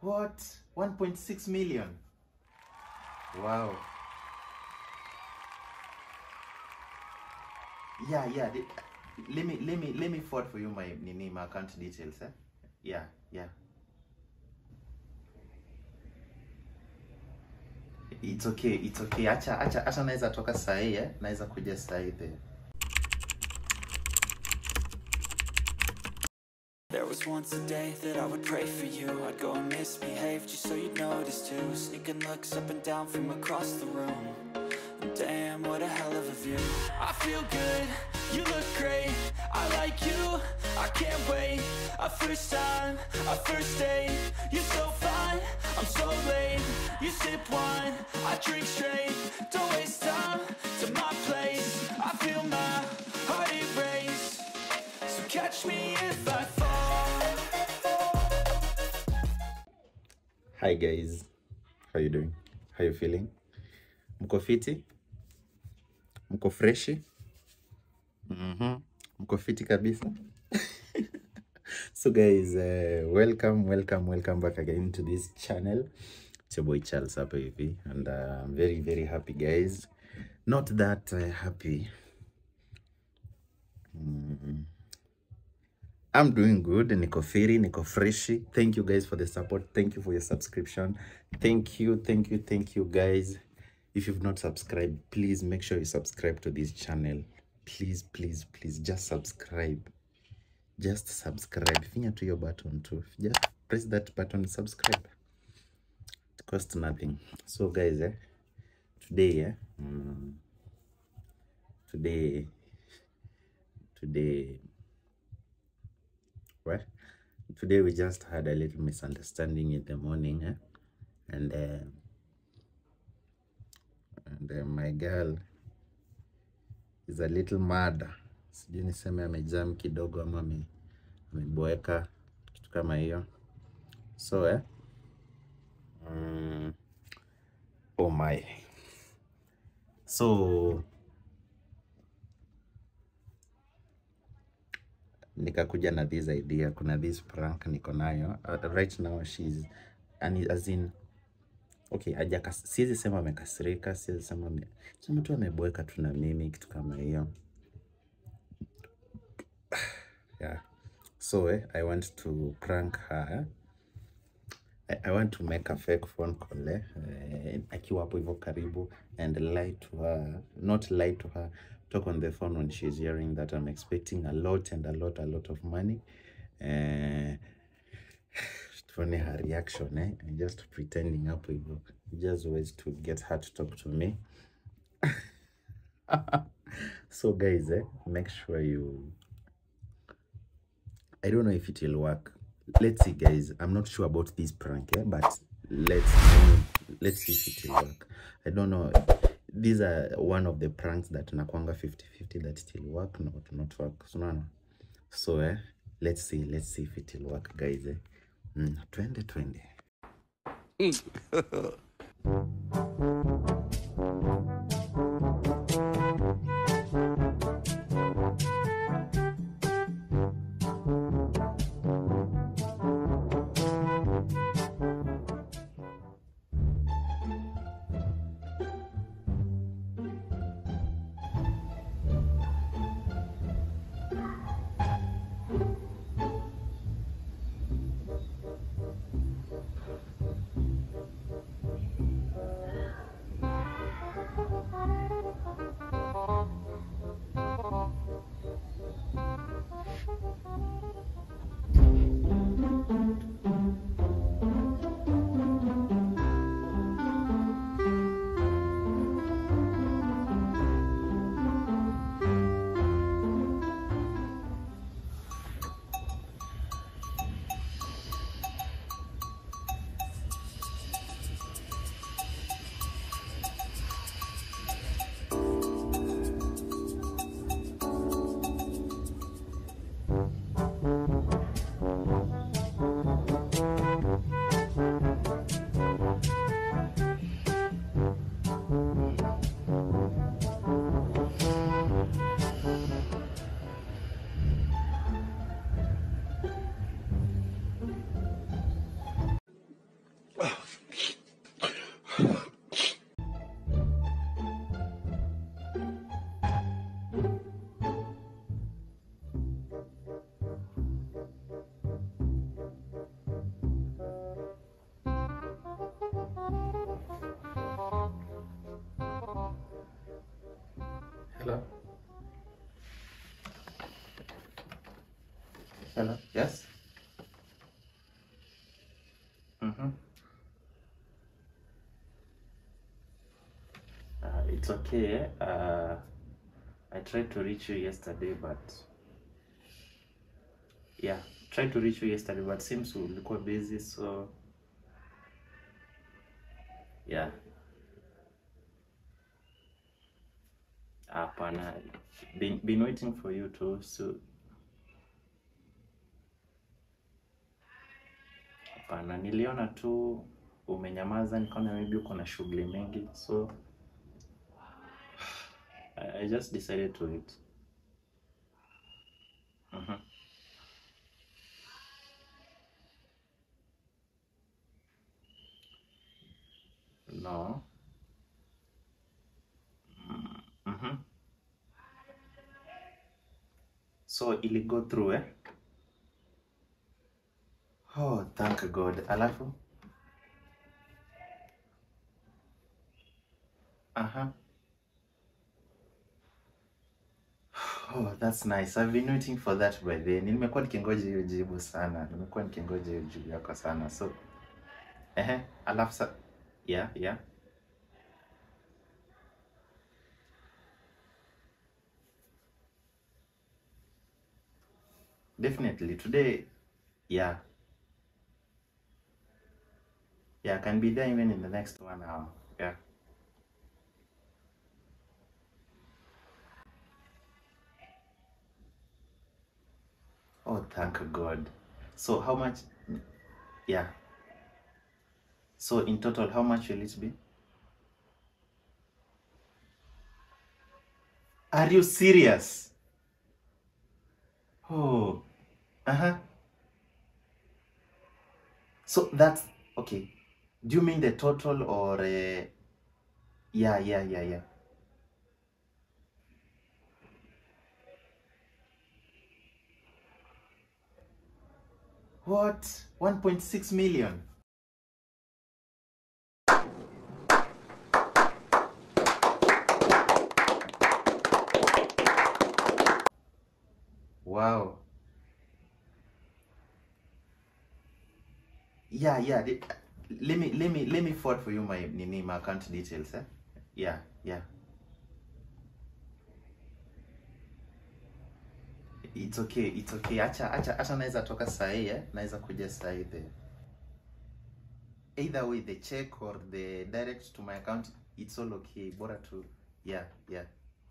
What? 1.6 million. Wow. Yeah, yeah. the- let me let me let me forward for you my nini my account details, eh? Yeah, yeah. It's okay, it's okay. Acha acha acha naweza toka saa hii eh? Naweza kuja saa hii there. There was once a day that I would pray for you I'd go and misbehave just so you'd notice too Sneaking looks up and down from across the room And damn, what a hell of a view I feel good, you look great I like you, I can't wait A first time, a first date You're so fine, I'm so late You sip wine, I drink straight Don't waste time to my place I feel my heart erase So catch me if I fall Hi guys. How you doing? How you feeling? Mko fiti? Mko freshi? Mhm. Mko fiti kabisa? so guys, uh, welcome, welcome, welcome back again to this channel. It's your boy Charles hapa hivi and uh, I'm very very happy guys. Not that uh, happy. Mm. I'm doing good. Niko firi, niko freshi. Thank you guys for the support. Thank you for your subscription. Thank you, thank you, thank you guys. If you've not subscribed, please make sure you subscribe to this channel. Please, please, please, just subscribe. Just subscribe. Finya to your button too. Just press that button, subscribe. It costs nothing. So guys, eh, today, eh, mm, today, today, Well, today we just had a little misunderstanding in the morning, eh? and uh, and uh, my girl is a little mad. Sijui niseme amejam kidogo ama ame- ameboeka kitu kama hiyo. So eh, mm, oh my. So nikakuja na this idea kuna this prank niko nayo uh, right now she's and as in okay aja siwezi sema amekasirika siwezi sema ame, sema tu ameboeka tu na mimi kitu kama hiyo yeah so eh, i want to prank her I, I want to make a fake phone call eh, eh, akiwa hapo hivyo karibu and lie to her not lie to her talk on the phone when she's hearing that I'm expecting a lot and a lot a lot of money eh, tuone her reaction eh, and just pretending hapo hivyo just ways to get her to talk to me so guys eh, make sure you I don't know if it will work. Let's see, guys. I'm not sure about this prank, eh? but let's let's see if it will work. I don't know. These are one of the pranks that nakwanga 50-50 that it will work, not not work. So, no, no. so eh, let's see, let's see if it will work, guys. Eh? Mm, twende twende. Hello. Hello. Yes. Mm-hmm. Uh, it's okay. Uh, I tried to reach you yesterday, but yeah, tried to reach you yesterday, but seems ulikuwa busy, so yeah. Hapana, been, been waiting for you too, so hapana, niliona tu umenyamaza, nikaona maybe uko na shughuli mengi, so I, I just decided to wait. Mhm. No. Mhm. So ili go through eh? Oh, thank God. Alafu? Aha. Oh, that's nice. I've been waiting for that by then. Nimekuwa nikingoja hiyo jibu sana. Nimekuwa nikingoja hiyo jibu yako sana. So, ehe, alafu sa yeah, yeah. Definitely. Today, yeah. Yeah, I can be there even in the next one hour. Yeah. Oh, thank God. So how much? Yeah. So in total, how much will it be? Are you serious? Oh, uh-huh. So that's okay. Do you mean the total or uh, yeah, yeah, yeah, yeah. What? 1.6 million? Wow. Yeah, yeah. the- Let me let me let me forward for you my nini my account details, eh? Yeah, yeah. It's okay, it's okay. Acha acha acha naweza toka saa hii eh? Naweza kuja saa hii the either way the check or the direct to my account it's all okay. Bora tu yeah, yeah.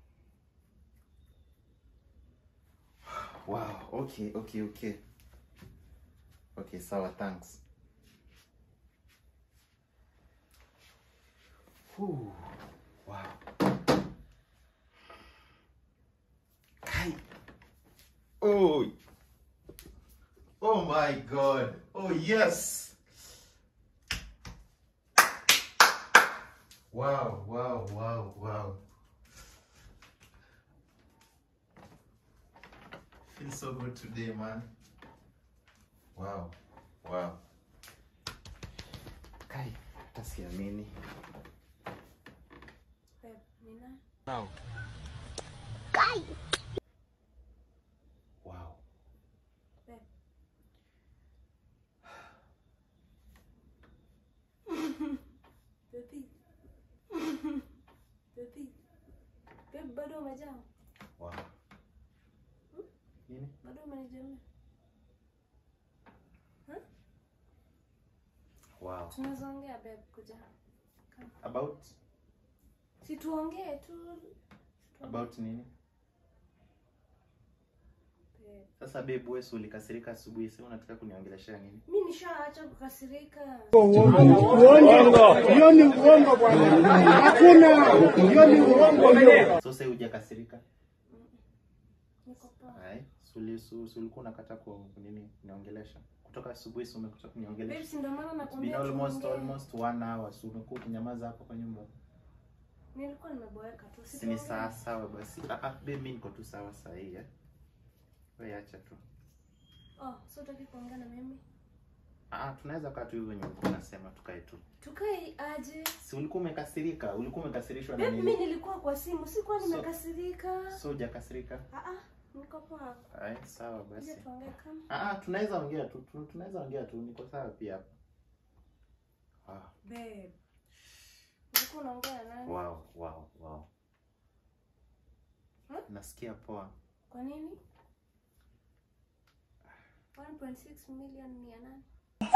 Wow, okay, okay, okay. Okay, sawa, thanks. Whew, wow. Kai. Oh. Oh my god. Oh yes. Wow, wow, wow, wow. Feels so good today, man. Wow, wow. Kai, hata siamini. Babe, Nina, Wow. babe. Baby. Baby. Babe, bado umejaa? Wow. Nini? Bado umenijamia? Wow. Tunaweza ongea babe, kuja. About Si tuongee tu. about nini? Babe. Sasa babe, wewe si ulikasirika asubuhi, sasa unataka kuniongeleshea nini? Mi nishaacha kukasirika. Hiyo ni uongo bwana, hakuna. Hiyo ni uongo hiyo. Sasa wewe hujakasirika? Niko poa. Hai, suli su- si ulikuwa unakata kwa nini niongelesha? kutoka asubuhi si umekuja kuniongelesha Babe, si ndio maana It's been nakwambia almost tuongee. almost one hour si umekuwa ukinyamaza hapo kwa nyumba Nilikuwa nimeboeka tu. si ni tuongee. sawa sawa basi ah, ah, babe mimi niko tu sawa saa hii eh wewe acha tu Oh, so utaki kuongea na mimi? ah tunaweza kaa tu hivyo wenye ulikuwa unasema tukae tu Tukae aje? si ulikuwa umekasirika ulikuwa umekasirishwa na Babe, mimi nini nilikuwa kwa simu, sikuwa So- nimekasirika. so hujakasirika Ah ah, niko poa. Ay, sawa Kuja basi tuongee kama. ah ah, tunaweza ongea tu tu- tunaweza ongea tu niko sawa pia hapa ah, Babe. Ulikuwa unaongea na nani? wow wow wow Hmm? nasikia poa Kwa nini? 1.6 million ni ya nani?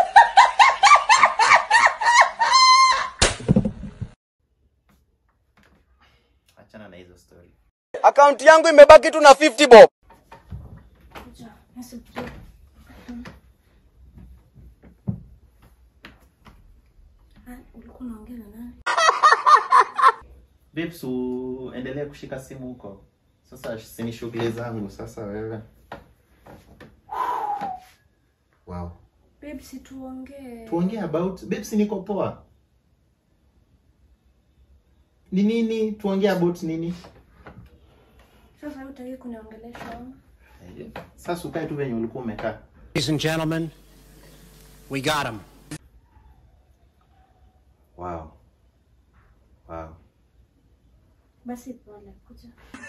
achana na hizo story akaunti yangu imebaki tu na 50 bob. Kuja, nisubirie. Ah, ulikuwa unaongea na nani? Babes, uendelee kushika simu huko. Sasa sini shughuli zangu sasa wewe. Wow. Babe, si tuongee. Tuongee about babes, niko poa. Ni nini? Tuongee about nini? Sasa hutaki kuniongelesha. Sasa ukae tu venye ulikuwa umekaa. Ladies and gentlemen, we got him. Wow. Wow. Basi pole, kuja.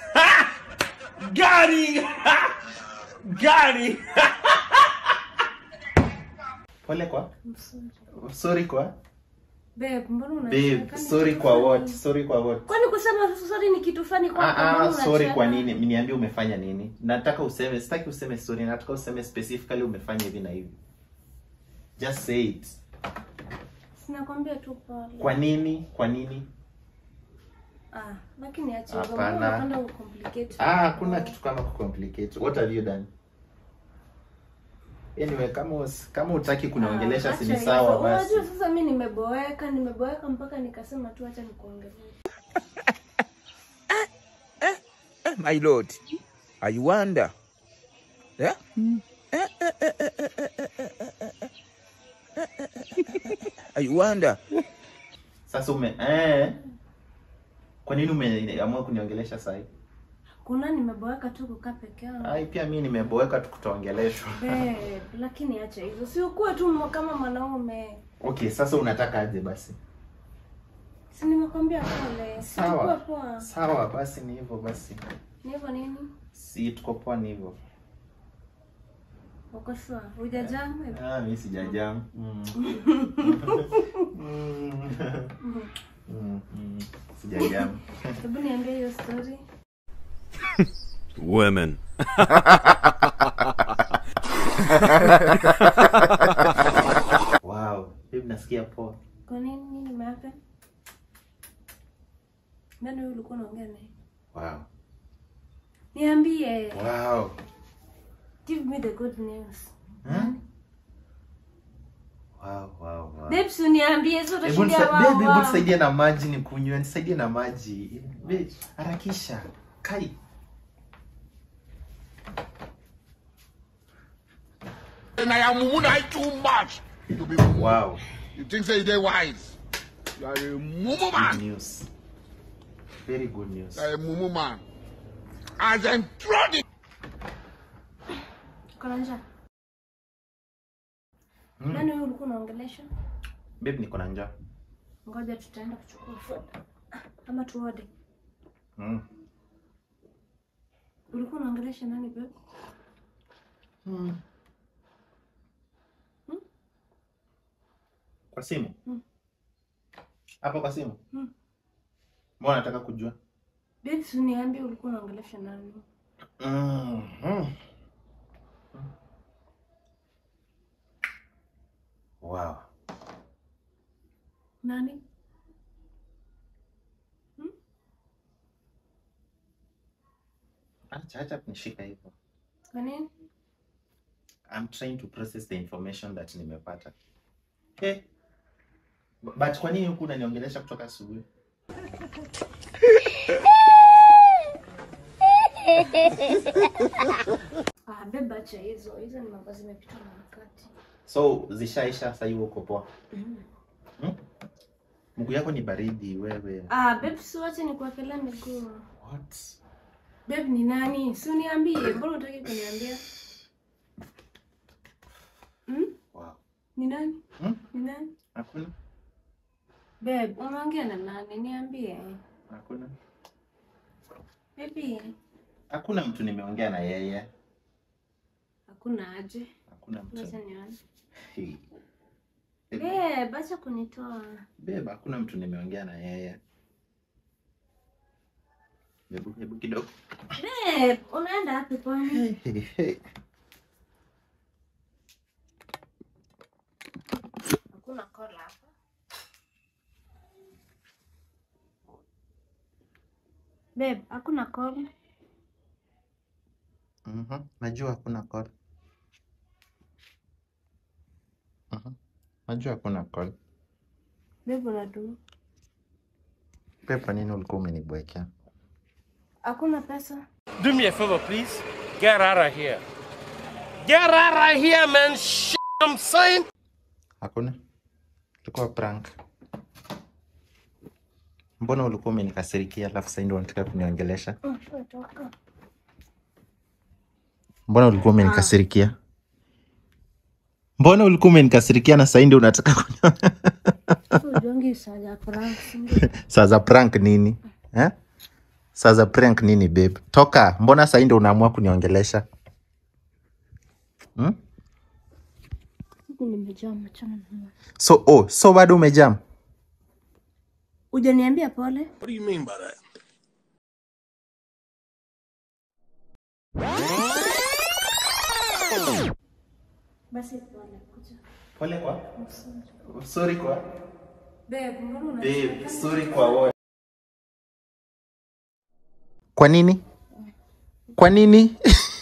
Pole kwa? I'm sorry. Sorry kwa? Babe, mbona Babe, unacheka? Ni sorry kitu kwa funny. what? Sorry kwa what? Kwani kusema sorry ni kitu fani kwa Ah, ah, sorry kwa nini? Niambie umefanya nini? Nataka useme, sitaki useme sorry, nataka useme specifically umefanya hivi na hivi. Just say it. Sinakwambia tu pole. Kwa nini? Kwa nini? Ah, lakini acha hivyo. Hapana. Mbona unapenda ucomplicate? Ah, hakuna kitu kama kucomplicate. What have you done? Anyway, kama us, kama utaki kuniongelesha Ah, si ni acha sawa hivyo. basi. Unajua sasa mimi nimeboeka, nimeboeka mpaka nikasema tu acha nikuongelee. my lord i wonder yeah? i wonder Sasa ume eh Kwa nini umeamua kuniongelesha sasa hivi? Kuna nimeboeka tu kukaa peke yangu. Ai, pia mimi nimeboeka tukutongeleshwa. Babe, lakini acha hivyo. Si ukuwe tu mwa- kama mwanaume. Okay, sasa unataka aje basi? Si nimekwambia pole. Si tukue Sawa. poa. Sawa, basi ni hivyo basi. Ni hivyo nini? Si tuko poa ni hivyo. Uko sure? Hujajamu? Ah, mimi sijajam. Mm. Mm. Mm, mm. Sijajam. Hebu niambie hiyo story. Women. Wow, babe nasikia poa. Kwa nini nini imehappen? Nani huyu ulikuwa unaongea naye? Wow. Niambie. Wow. Give me the good news. Huh? Wow, wow, wow. Babes, uniambie sio Hebu utashindia nisa- babe, hebu wao. nisaidie na maji nikunywe, nisaidie na maji. Babe, harakisha. Kai. And I am mumu too much to be mumu. Wow. You think say they wise? You are a mumu Good man. news. Very good news. You are a mumu man. As I'm trotting. Kuna njaa. Nani huyu ulikuwa unaongelesha? Babe, niko na njaa. Ngoja tutaenda kuchukua food. Ama tuode. Mm. Ulikuwa unaongelesha nani babe? Mm. Kwa simu? Mm. Hapa kwa simu? Mm. Mbona nataka kujua? Babes, uniambie ulikuwa unaongelesha nani? Mm. Mm. Wow. Nani? Acha acha kunishika hivyo. Kwa nini? I'm trying to process the information that nimepata. Okay. Bu- But kwa nini huku unaniongelesha kutoka asubuhi? Ah, babe acha hizo. Hizo ni mambo zimepitwa na wakati. So zishaisha sasa hivi uko poa. Hmm? Mguu yako ni baridi wewe. Ah, babe, si wache nikuwekelea miguu. What? Babe ni nani? Si uniambie, mbona unataka kuniambia? Hmm? Wow. Ni nani? Hmm? Ni nani? Hakuna? Babe, umeongea na nani? Niambie. Hakuna. Baby, Hakuna mtu nimeongea na yeye. hakuna aje. Hakuna Wacha mtu. nione. Hey. Babe, acha kunitoa. Beba, hakuna mtu nimeongea na yeye. Hebu hebu kidogo. Babe, unaenda wapi kwani? Hey, hey. Hakuna kola hapa. Babe, hakuna kola. Mhm. Najua hakuna call. Mhm. Najua hakuna call. Babe, unaduma. Pepa, nini ulikuwa umenibwekea? Hakuna pesa. Do me a favor, please. Get out of here. Get out of here, man. Shit, I'm saying. Hakuna? Ilikuwa prank. Mbona ulikuwa umenikasirikia alafu sasa ndio unataka kuniongelesha? Mm, toka. Mbona ulikuwa umenikasirikia? Mbona ulikuwa umenikasirikia na sasa ndio unataka kunyo... So, ujongi saa ya prank, si ndio? Saa za prank nini? Eh? Saa za prank nini babe? Toka, mbona sasa ndio unaamua kuniongelesha? Hmm? Huku nimejaa machana na wewe. So, oh, so bado umejam? Hujaniambia pole? What do you mean by that? Basi pole, kuja. Pole kwa? Sorry kwa? Babe, mbona una Babe, sorry kwa wote. Kwa nini? Kwa nini?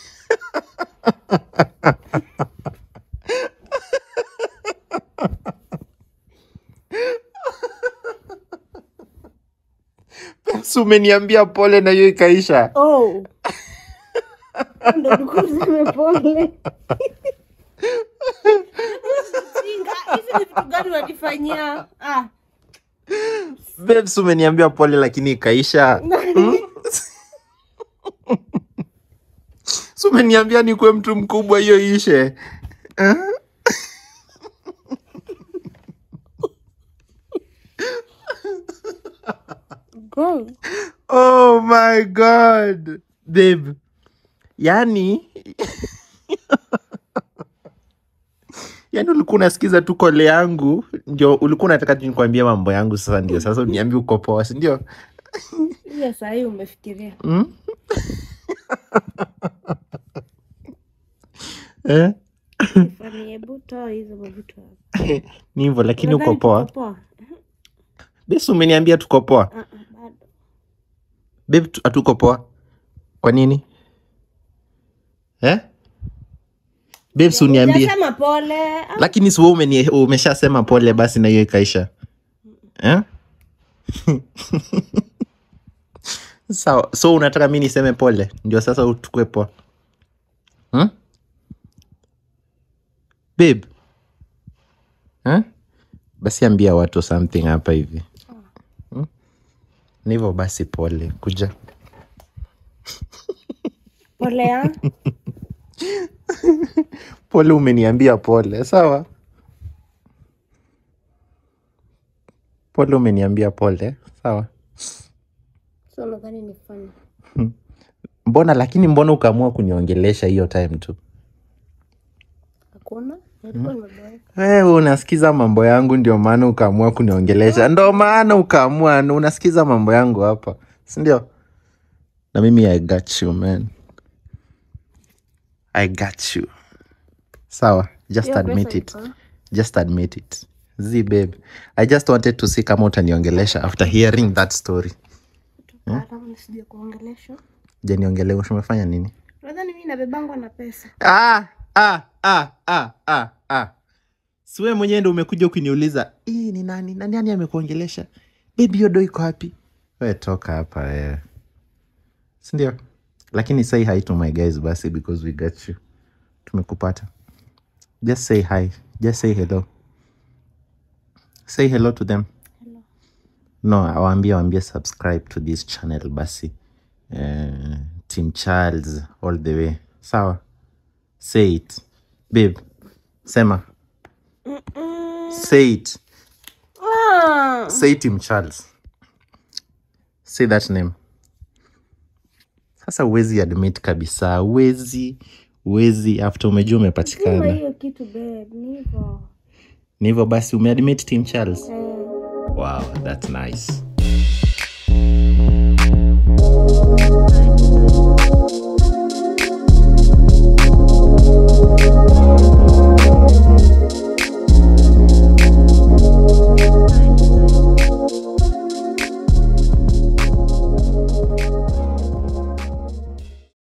Si umeniambia pole na hiyo ikaisha. Oh. Ndo ulikuwa useme pole. Jinga, hizi ni vitu gani unanifanyia? Ah, Babe, si umeniambia pole lakini ikaisha. Hmm? Si umeniambia nikuwe mtu mkubwa hiyo ishe. Eh? go. Oh my god. Babe. Yani yani ulikuwa unasikiza tu kole yangu ndio ulikuwa unataka tu nikwambie mambo yangu sasa ndio sasa uniambie uko poa si ndio Ile saa hii umefikiria. mm? eh? Fani, hebu toa hizo mavitu hapa. ni hivyo lakini uko Unadhani poa tuko poa? besi umeniambia tuko poa Ah, ah, bado. babe tu- hatuko poa kwa nini eh? babes uniambie Hujasema pole. Ah, lakini si wewe umeni- umeshasema pole basi na hiyo ikaisha eh? sawa so unataka mi niseme pole ndio sasa utukue poa hmm? babe eh? basi ambia watu something hapa hivi hmm? ni hivyo basi pole kuja Pole ya. pole umeniambia pole sawa pole umeniambia pole sawa So nadhani ni fani. mbona lakini mbona ukaamua kuniongelesha hiyo time tu Hakuna? Nilikuwa nimeboeka. wewe unasikiza mambo yangu ndio maana ukaamua kuniongelesha ndo maana ukaamua unasikiza mambo yangu hapa sindio na mimi i got you man i got you sawa just Hiyo admit pesa it iko. just admit it z babe i just wanted to see kama utaniongelesha after hearing that story Hata nisije kuongeleshwa. janiongelesha umefanya nini Nadhani mimi nabebangwa na pesa. ah, ah, ah, ah, ah, ah. siwe mwenyewe ndo umekuja ukiniuliza hii ni nani na nani amekuongelesha bebi hiyo do iko wapi we toka hapa wewe sindio lakini say hi to my guys basi because we got you tumekupata just say hi just say hello say hello to them no awambie awambie subscribe to this channel basi uh, team charles all the way sawa say it babe sema say it Ah, say team charles say that name sasa uwezi admit kabisa uwezi uwezi after umejua sema umepatikana hiyo kitu babe, ni hivyo. ni hivyo basi umeadmit team charles Eh. wow that's nice